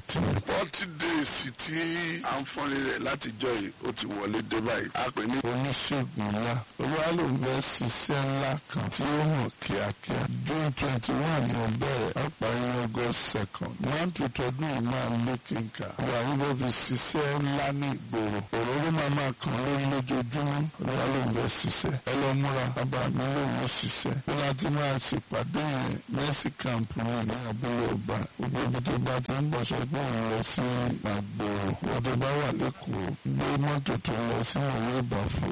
forty forty days tí à ń fọ́nni rẹ̀ látijọ́ yìí ó ti wọlé dé báyìí a pè ní oníṣègùn ńlá olúwa ló ń bẹ ṣiṣẹ́ ńlá kan tí ó hàn kíákíá june twenty one ní ọbẹ̀rẹ̀ àparí august second one to tọdún yìí máa lé kínkà wà níbo fi ṣiṣẹ́ ńlá ní ìgboro òróró máa máa kàn lórí lójoojúmọ́ olúwa ló ń bẹ ṣiṣẹ́ ẹ lọ múra bàbá mi lòun ó ṣiṣẹ́ bí láti máa ṣèpàdé yẹn mercy camp ní ní abúlé ọba gbogbo ibi tó bá ti ń bọ̀ sọ pé òun lọ sí àgbòrò wọ́n tó bá wà lẹ́kọ̀ọ́ gbé mọ́tò tó lọ sí ìwé ìbàfọ̀